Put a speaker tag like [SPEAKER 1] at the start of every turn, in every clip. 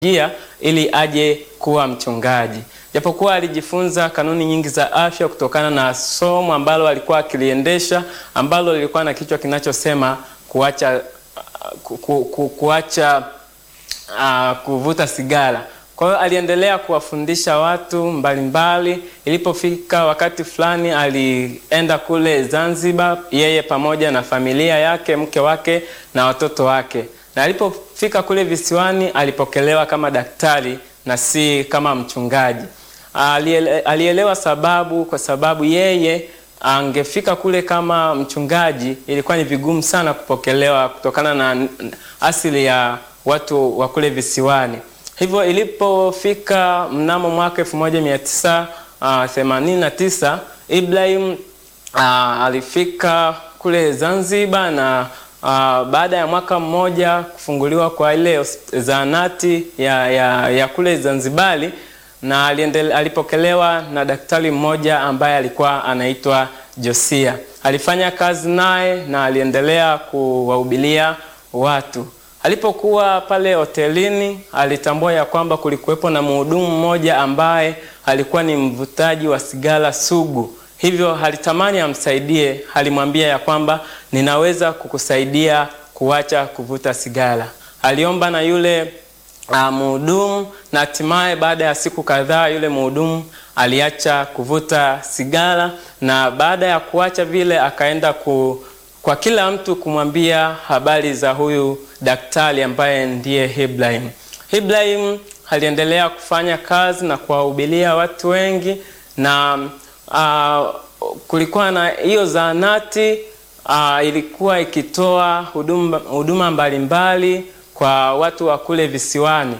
[SPEAKER 1] jia ili aje kuwa mchungaji. Japokuwa alijifunza kanuni nyingi za afya kutokana na somo ambalo alikuwa akiliendesha ambalo lilikuwa na kichwa kinachosema kuacha ku, ku, ku, kuacha uh, kuvuta sigara. Kwa hiyo aliendelea kuwafundisha watu mbalimbali mbali. Ilipofika wakati fulani alienda kule Zanzibar, yeye pamoja na familia yake, mke wake na watoto wake, na alipofika kule visiwani alipokelewa kama daktari na si kama mchungaji. Aliele, alielewa sababu, kwa sababu yeye angefika kule kama mchungaji, ilikuwa ni vigumu sana kupokelewa kutokana na asili ya watu wa kule visiwani. Hivyo ilipofika mnamo mwaka 1989 Ibrahim uh, alifika kule Zanzibar na uh, baada ya mwaka mmoja kufunguliwa kwa ile zahanati ya, ya, ya kule Zanzibari na aliendele, alipokelewa na daktari mmoja ambaye alikuwa anaitwa Josia. Alifanya kazi naye na aliendelea kuwahubilia watu. Alipokuwa pale hotelini alitambua ya kwamba kulikuwepo na mhudumu mmoja ambaye alikuwa ni mvutaji wa sigara sugu, hivyo alitamani amsaidie. Alimwambia ya kwamba ninaweza kukusaidia kuacha kuvuta sigara. Aliomba na yule uh, mhudumu na hatimaye baada ya siku kadhaa yule mhudumu aliacha kuvuta sigara, na baada ya kuacha vile akaenda ku kwa kila mtu kumwambia habari za huyu daktari ambaye ndiye Ibrahim. Ibrahim aliendelea kufanya kazi na kuwahubiria watu wengi, na uh, kulikuwa na hiyo zahanati uh, ilikuwa ikitoa huduma, huduma mbalimbali kwa watu wa kule visiwani,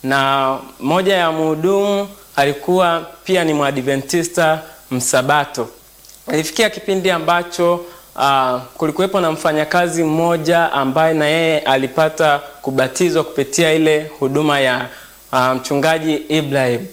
[SPEAKER 1] na moja ya mhudumu alikuwa pia ni Mwadventista Msabato. Ilifikia kipindi ambacho Uh, kulikuwepo na mfanyakazi mmoja ambaye na yeye alipata kubatizwa kupitia ile huduma ya uh, mchungaji Ibrahim.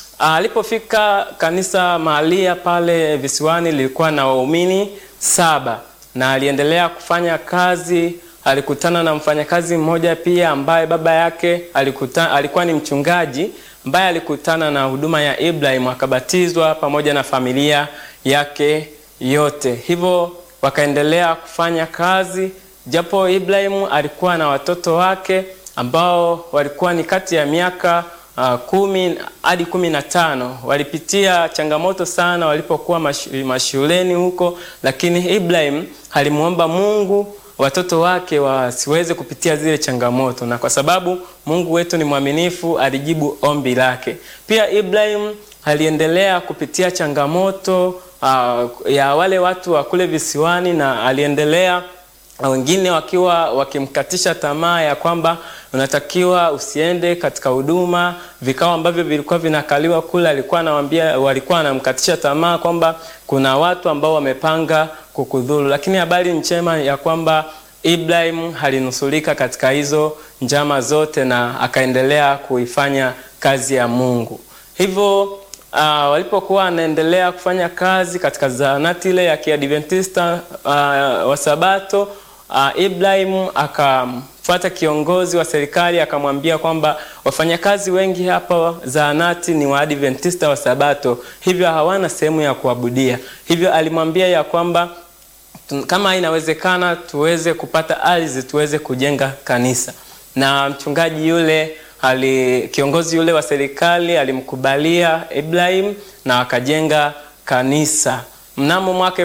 [SPEAKER 1] Alipofika uh, kanisa mahalia pale visiwani lilikuwa na waumini saba na aliendelea kufanya kazi. Alikutana na mfanyakazi mmoja pia ambaye baba yake alikuta, alikuwa ni mchungaji ambaye alikutana na huduma ya Ibrahim akabatizwa pamoja na familia yake yote. Hivyo wakaendelea kufanya kazi, japo Ibrahimu alikuwa na watoto wake ambao walikuwa ni kati ya miaka uh, kumi hadi kumi na tano. Walipitia changamoto sana walipokuwa mashuleni huko, lakini Ibrahim alimwomba Mungu watoto wake wasiweze kupitia zile changamoto, na kwa sababu Mungu wetu ni mwaminifu, alijibu ombi lake. Pia Ibrahim aliendelea kupitia changamoto Uh, ya wale watu wa kule visiwani na aliendelea, wengine wakiwa wakimkatisha tamaa ya kwamba unatakiwa usiende katika huduma. Vikao ambavyo vilikuwa vinakaliwa kule, alikuwa anawaambia, walikuwa wanamkatisha tamaa kwamba kuna watu ambao wamepanga kukudhuru, lakini habari njema ya kwamba Ibrahim alinusulika katika hizo njama zote na akaendelea kuifanya kazi ya Mungu hivyo Uh, walipokuwa wanaendelea kufanya kazi katika zahanati ile ya Kiadventista uh, wa Sabato uh, Ibrahim akamfuata kiongozi wa serikali akamwambia kwamba wafanyakazi wengi hapa zahanati ni Waadventista wa Sabato, hivyo hawana sehemu ya kuabudia. Hivyo alimwambia ya kwamba kama inawezekana tuweze kupata ardhi tuweze kujenga kanisa, na mchungaji yule Ali, kiongozi yule wa serikali alimkubalia Ibrahim na akajenga kanisa. Mnamo mwaka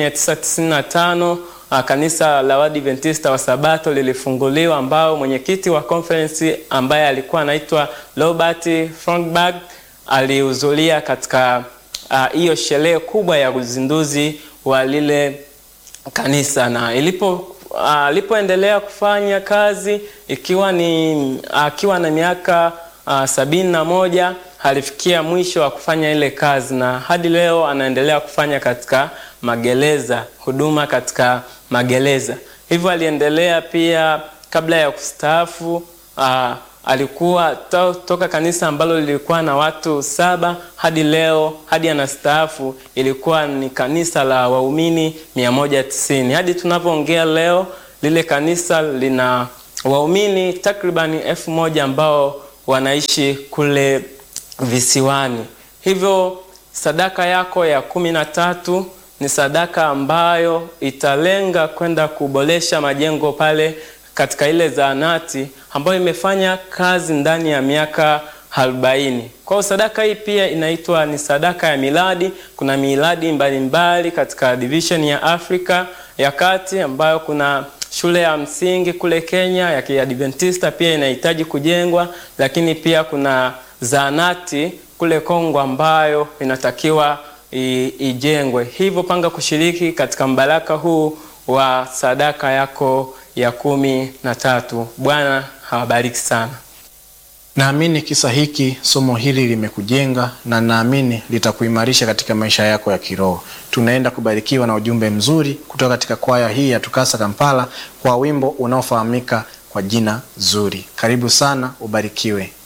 [SPEAKER 1] 1995 kanisa la Waadventista wa Sabato lilifunguliwa, ambao mwenyekiti wa conference ambaye alikuwa anaitwa Robert Frontberg alihudhuria katika hiyo uh, sherehe kubwa ya uzinduzi wa lile kanisa na ilipo alipoendelea uh, kufanya kazi ikiwa ni akiwa uh, na miaka uh, sabini na moja alifikia mwisho wa kufanya ile kazi, na hadi leo anaendelea kufanya katika magereza, huduma katika magereza. Hivyo aliendelea pia, kabla ya kustaafu uh, alikuwa to, toka kanisa ambalo lilikuwa na watu saba hadi leo hadi anastaafu ilikuwa ni kanisa la waumini 190. Hadi tunavyoongea leo lile kanisa lina waumini takribani elfu moja ambao wanaishi kule visiwani. Hivyo sadaka yako ya kumi na tatu ni sadaka ambayo italenga kwenda kuboresha majengo pale katika ile zahanati ambayo imefanya kazi ndani ya miaka arobaini. Kwa hiyo sadaka hii pia inaitwa ni sadaka ya miradi. Kuna miradi mbalimbali katika division ya Afrika ya Kati ambayo kuna shule ya msingi kule Kenya ya Kiadventista pia inahitaji kujengwa, lakini pia kuna zahanati kule Kongo ambayo inatakiwa ijengwe. Hivyo panga kushiriki katika mbaraka huu wa sadaka yako ya kumi na tatu. Bwana hawabariki sana.
[SPEAKER 2] Naamini kisa hiki, somo hili limekujenga na naamini litakuimarisha katika maisha yako ya kiroho. Tunaenda kubarikiwa na ujumbe mzuri kutoka katika kwaya hii ya Tukasa Kampala kwa wimbo unaofahamika kwa jina zuri. Karibu sana, ubarikiwe.